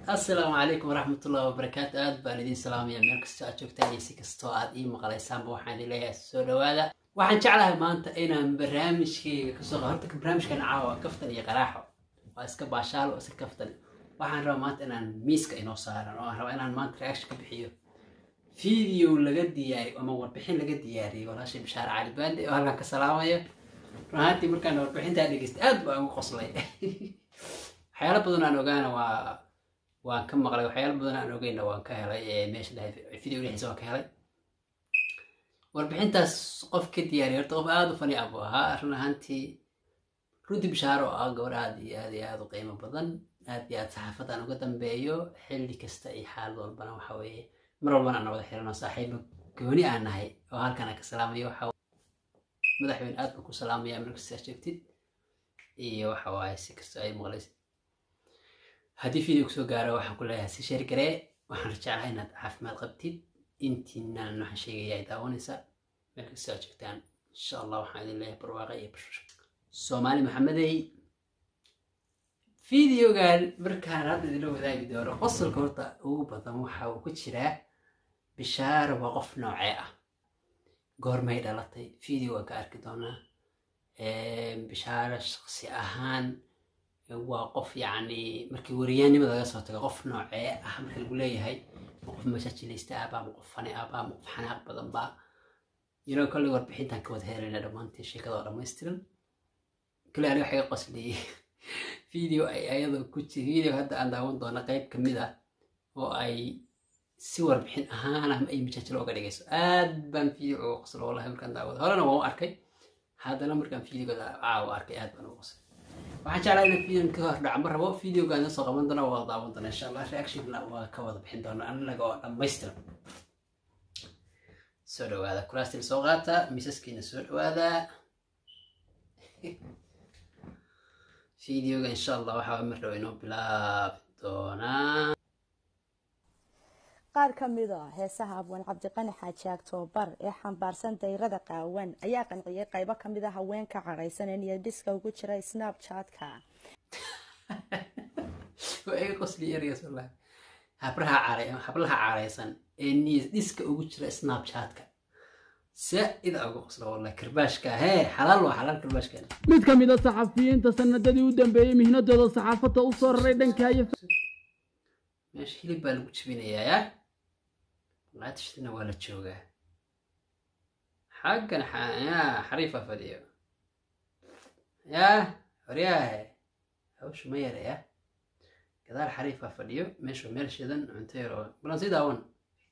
assalaamu calaykum waraxmatullahi wabarakaatu aad baan idiin salaamaya meel kastoo aad joogtaan iyo si kastoo aad ii maqlaysaanba waxaan idin leeyahay soo dhawaada waxaan jeclahay maanta inaan barnaamijkayga kasoo horta barnaamijkan caawa waa kaftan iyo qaraaxo waa iska baashaalo iska kaftan waxaan rabaa maanta inaan miiska inoo saaran oo aan rabaa inaan maanta reaction ka bixiyo video laga diyaariyo ama warbixin laga diyaariyey walaashay bishaare cali baande oo halkan ka salaamayo run ahaantii markaan warbixintaa dhegeystay aad baan ugu qoslay waxyaalo badan aan ogaana waa waan ka maqlay waxyaalo badan aan ogeyna waan ka helay meesha dhahay video dhexdiisa waan ka helay warbixintaas qof ka diyaariyay horta qof aada u fani ah buu ahaa run ahaantii runtii bishaaro oo ah gabar aada iyo aada iyo aada u qiimo badan aad iyo aad saxaafadaan uga dambeeyo xilli kasta iyo xaalad walbana waxa weeye mar walbana aan wada xirano saaxiibo gooni aan nahay oo halkan aan ka salaamayo waxa madaxweyne aad baan ku salaamaya markasta aad joogtid iyo waxa waaye si kastoo ay maqlaysid haddii video kusoo gaaro waxaan ku leeyahay si sheer garee waxaan rajeclahay inaad caafimaad qabtid intiinaan waxaan sheegaya ay daawanaysa meel kastoo aad joogtaan insha allah waxaan idin leeyahay barwaaqa iyo bashasho soomaali maxamedey videogan markaan hadda idinla wadaagi doono qosolka horta ugu badan waxa uu ku jiraa bishaaro waa qof noocee ah goormay dhalatay video waan ka arki doonaa bishaaro shaqsi ahaan waa qof yacni markii wariyaannimada laga soo tago qof noocee ah marka lagu leeyahay ma qof masaajilaysta ahba ma qof fani ahba ma qof xanaaq badan ba yino kolley warbixintan ka wada helayna dhammaantii sheekadoo dhammaystiran kale ani waxay qosliyey video ay ayadoo ku jir video hadda aan daawan doona qayb ka mid ah oo ay si warbixin ahaan ama ay majaajilo uga dhigayso aad baan video uga qoslo wallahi markaan daawado horena waan u arkay haddana markaan videogooda caawa arkay aad baan uga qoslay waxaan jeclaa inaan videon ka hor dhacma rabo videogaana soo qaban doona waa daawan doona insha allah reactionna waa ka wada bixin doona anaga oo dhammaystiran soo dhawaada kuraastina soo qaata miisaskiina soo dhawaada videoga insha allah waxaa mar dhow inoo bilaabi doonaa qaar ka mid a heesaha abwaan cabdiqani xaaji aktoobar ee xambaarsan dayrada qaawan ayaa qanciyay qaybo ka mid a haweenka cadhaysan ee niyadhiska ugu jira snapchatka waa iga qosli ereygaas wallahi habraha caray hablaha caraysan ee niyad dhiska ugu jira snapchatka saa-ida uga qosla wallahi karbaashka hee xalaal waa xalaal karbaashkeena mid ka mid a saxafiyiinta sanadadii u dambeeyey mihnadooda saxaafadda u soo raray dhankaayo meesha hilib baa lagu jibinayaa ya laatishtina waa la joogaa xaggan ya xariifa fadhiyo ya horyaahe hawsha ma yara ya gadaal xariifa fadhiyo meesha meel shidan cunto yar oo balan sii daawan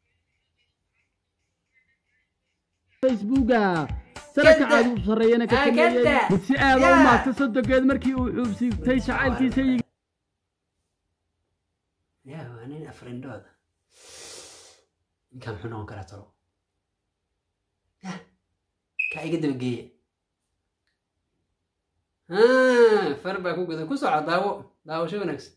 facebooka saraka caadi u sarreeyana ka sameeyey mid si aada u maagta sodogeed markii uu xuubsiigtay jacaylkiisa ya waa nin afrindhooda ninkaan muxuu noqon karaa talo ya kaa iga dabageeya far baa ku gudan ku soco daawo daawasho wanaagsan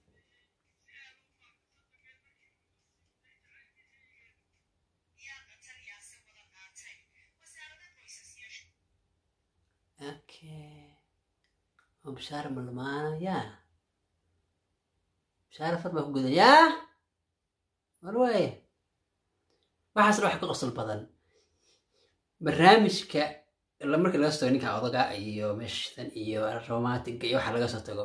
okay oo bishaara malmaana yaa bishaara far baa ku gudan yaa war waaye waxaasna wax ka qosol badan barnaamijka marka laga soo tago ninka odaga iyo meeshan iyo romantiga iyo waxa laga soo tago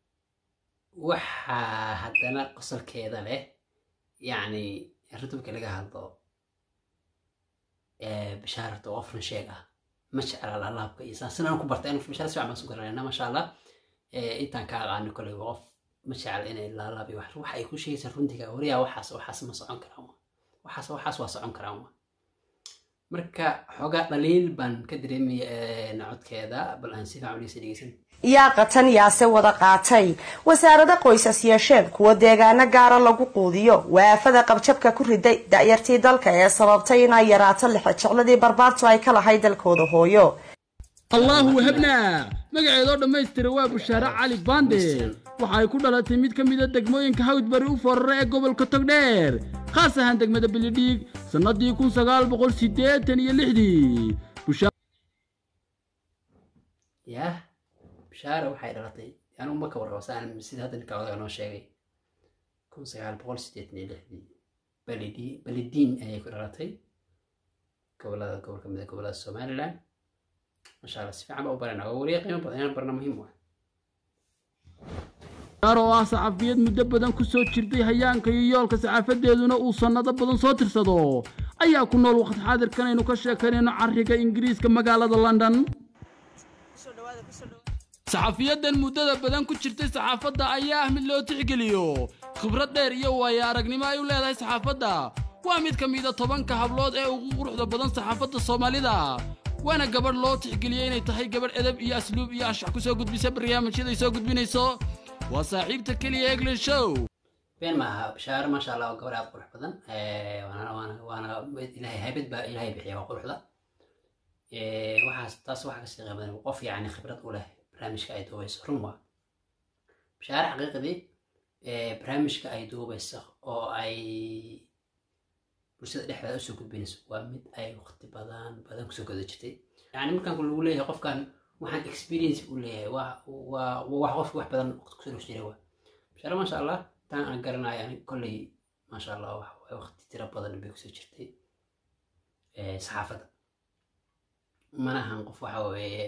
waxaa haddana qosolkeeda leh yacni arrinta marka laga hadlo bishaarata oo qofna sheeg ah ma jecla laalaabka iyo saan aan ku bartay anu bishaara si fiican baan su garanayna masha allah intaan ka aqaano koley qof ma jecla inay laalaab iyo wax waxa ay ku sheegaysaa runtiga wariyaa waxaas waxaas ma socon karaan waxaas waxaas waa socon karaan marka xoogaa dhaliil baan ka dareemaya codkeeda bal aan si fiican uliisa dhegeysan yaa qatan yaase wada qaatay wasaarada qoysas yeesheen kuwa deegaano gaara lagu quudiyo waafada qabjabka ku riday da'yartii dalka ee sababtay inay yaraato lixejecladii barbaartu ay ka lahay dalkooda hooyo allaahu wahabnaa magaceedoo dhammaystira waa bushaare cali baande waxa ay ku dhalatay mid ka mida degmooyinka hawdbari u forara ee gobolka togdheer khaas ahaan degmada bilidhiig sannadii kun sagaal boqol siddeetan iyo lixdii yah bishaara waxay dhalatay anigu ma ka warraba saan sida hadda ninka odaga noo sheegay kun sagaal boqol sideetan iyo lixdii balidi balidiin ayay ku dhalatay gobolada gobol ka mid a gobolada somaliland masha allah si fiican baa u barana waa wariye qiimo badan inaan barna muhiim u ah gaar oo ah saxafiyad muddo badan ku soo jirtay hayaanka iyo yoolka saxaafadeeduna uu sannado badan soo tirsado ayaa ku nool waqti xaadirkan aynu ka sheekanayno carriga ingiriiska magaalada london saxafiyadan muddada badan ku jirtay saxaafadda ayaa ah mid loo tixgeliyo khibrad dheer iyo waayo aragnimo ay u leedahay saxaafadda waa mid ka mida tobanka hablood ee ugu quruxda badan saxaafadda soomaalida waana gabadh loo tixgeliyey inay tahay gabadh edab iyo asluub iyo anshax ku soo gudbisa barnaamijyaday soo gudbinayso waa saaxiibta keliya eglan show been ma aha bashaaro maasha allah waa gabar aad qurux badan waana waana waana ilahay haybad baa ilahay bixiya waa quruxda waxaas taas waxaa kasii qiimo badan qof yacni khibrad u leh barnaamijka ay duubayso run waa bashaaro xaqiiqdii barnaamijka ay duubayso oo ay bulshada dhexdeeda usoo gudbinayso waa mid ay waqti badan badan kusoo goda jirtay yani markaan lagu leeyahay qofkan waxaan experience u leeyahay waa waa wax qofki wax badan waqti kusoo dhex jiray waa bashaaro maasha allah taan aan garanayo ani kolley maasha allah wax waqti tiro badan bay kusoo jirtay saxaafadda manahan qof waxa weeye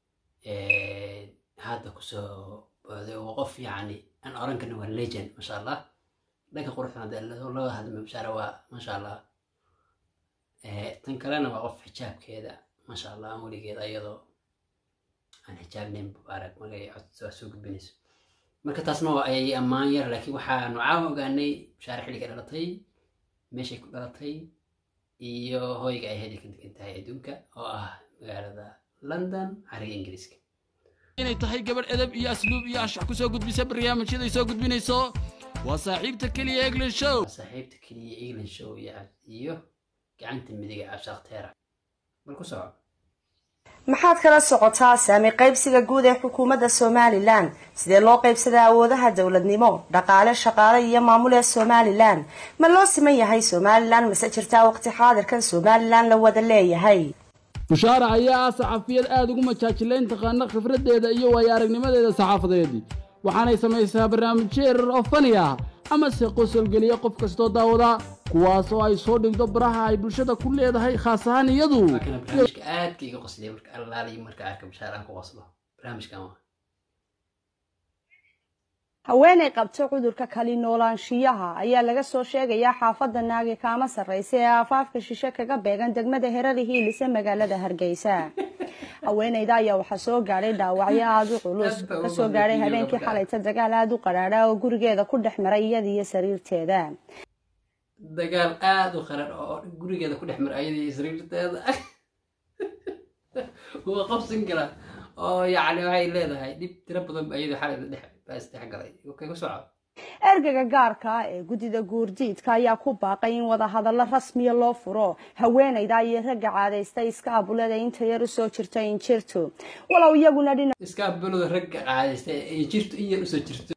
hadda kusoo booday waa qof yacni aan oran karna waa legend maasha allah dhanka quruxdan hadee laga hadlama bashaara waa maasha allah tan kalena waa qof xijaabkeeda maasha allah aan weligeeda iyadoo aan xijaabnayn mubaarak markay cod soo gudbinayso marka taasna waa ayay ammaan yar laakiin waxaanu caawa ogaanay bashaare xilliga dhalatay meeshay ku dhalatay iyo hoyga ay hedi ka degan tahay adduunka oo ah magaalada london cariga ingiriiska inay tahay gabadh edab iyo asluub iyo anshax ku soo gudbisa barnaamijyaday soo gudbinayso waa saaxiibta keliya eglan show saaxiibta keliya england show iyo iyo gacanta midiga cabsaaqteera bal ku soco maxaad kala socotaa saami qaybsiga guud ee xukuumadda somalilan sidee loo qaybsadaa awoodaha dowladnimo dhaqaale shaqaale iyo maamul ee somalilan ma loo siman yahay somalilan mase jirtaa waqti xaadirkan somalilan la wada leeyahay bushaara ayaa ah saxafiyad aada ugu majaajilayn taqaana khibraddeeda iyo waayo aragnimadeeda saxaafadeed waxaanay samaysaa barnaamijyo erar oo fani ah ama se qosolgeliya qof kastoo daawada kuwaas oo ay soo dhigdo baraha ay bulshada ku leedahay khaas ahaan iyadu waa kana barnaamijka aadka iga qosliya marka allaaliyo marka arka bashaar aan ku qoslo barnaamijkan waa haweenay qabto cudurka kali noolaanshiyaha ayaa laga soo sheegayaa xaafadda naagi kaama sarraysa ee aafaafka shishe kaga beegan degmada herada hiilise magaalada hargeysa haweenayda ayaa waxaa soo gaadhay dhaawacyo aada u culus kasoo gaadhay habeenkii xalayta dagaal aada u qadhaadha oo gurigeeda ku dhex maray iyada iyo sariirteeda dagaal aada u qarar oo gurigeeda ku dhex mar ayadii sariirteeda waa qabsan kara oo yacni waxay leedahay dhib tiro badan ba ayadii xalayda dhex baa isdhex galay okay ku soco ergaga gaarka ah ee guddida guurdiidka ayaa ku baaqay in wadahadallo rasmiya loo furo haweenayda iyo ragga caadaystay iska abulada inta yar usoo jirto injirtu walow iyaguna dhinac iska abaloda ragga qaadaysta ee jirto in yar usoo jirto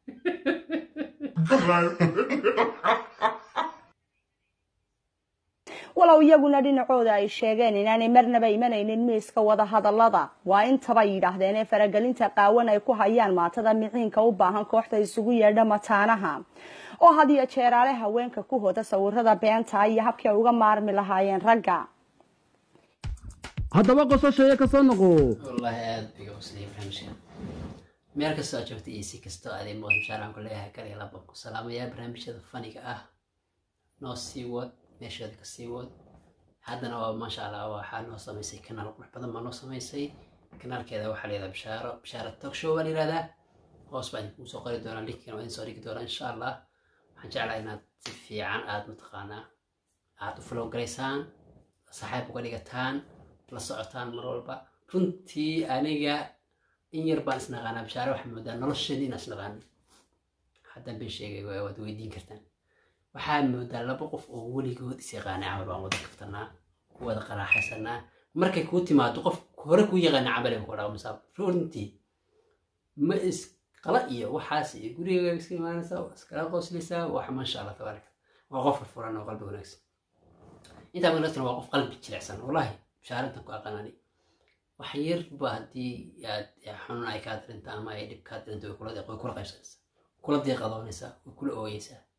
walow iyaguna dhinacooda ay sheegeen inaanay marnaba imanaynin miiska wadahadallada waa intaba yidhaahdeen ee faragelinta qaawan ay ku hayaan maatada miciinka u baahan kooxda isugu yeedha mataanaha oo had iyo jeeraale haweenka ku hoda sawirada beenta iyo habkii ay uga maarmi lahaayeen ragga haddaba qosashaya ka soo noqo wallaahi aada iga qosliya barnaamijkan meel kastoo aad joogta iyo si kastoo aad ii muuqda insha allah aan ku leeyahay kal iyo laba ku salaamayaa barnaamijyada faniga ah noo sii wad meesheeda ka sii wad haddana waa maasha allah waxaa noo samaysay kanaal qurux badan baa noo samaysay kanaalkeeda waxaa layidhaha bishaaro bishaaro talk show baa layidhahdaa hoos baan idinku soo qori doonaa linkina waa idin soo dhigi doonaa insha allah waxaan jeclahay inaad si fiican aad mataqaanaa aad u flow garaysaan saaxiib uga dhigataan la socotaan mar walba runtii aniga in yar baan isnaqaanaa bishaaro waxaa moodaa nolosheedii inaan isnaqaanin haddaan been sheegay waad weydiin kartaan waxaa moodaa laba qof oo weligood is yaqaana camal baan wada kaftanaa ku wada qaraaxaysanaa markay kuu timaado qof hore kuu yaqaana camal ku dhaqmisaa runtii ma isqala iyo waxaas iyo guriga iska imaanaysaa waa iskala qoslaysaa wax maasha allah tabaaraka waa qof furfuran oo qalbi wanaagsan intaa wanaagsan waa qof qalbi jilicsan wallaahi bishaarintan ku aqaanani wax yarba haddii aad xanuun ay kaa dirinta ama ay dhib kaa dirinta way kula way kula qaybsanaysaa kula diiqadoonaysaa way kula ooyeysaa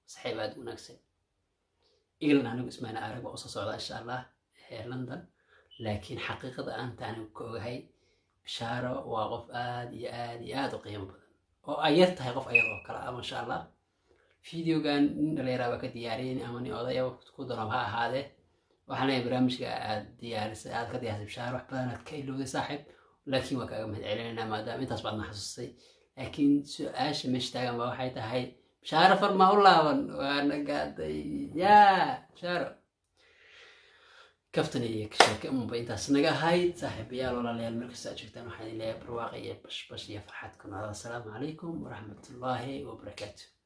saxiib aad u wanaagsan england anigu ismaana arag waa usoo socdaa insha allah ee london laakiin xaqiiqada aanta anigu ka ogahay bishaaro waa qof aad iyo aad iyo aad u qiimo badan oo ay yar tahay qof ayada oo kale ah masha allah videogan nin dhalinyara baa ka diyaariyen ama nin odaya ku daroom ha ahaadee waxaan leeyahay barnaamijka aad diyaarisay aad ka diyaarisay bishaaro wax badan aad ka ilowday saaxiib laakiin waa kaaga mahad celinaynaa maadaama intaas baad na xasuustay laakiin su-aasha meesha taagan ba waxay tahay bishaaro farmaa u laaban waa nagaaday yaa bishaaro kaftan iyo sheeke unba intaas naga ahayd saaxiibayaal walaalayaal meel kasta aad joogtaan waxaan idin leeyahay barwaaqo iyo bashbash iyo farxad ku noolada asalaamu calaykum waraxmatullaahi wabarakaatu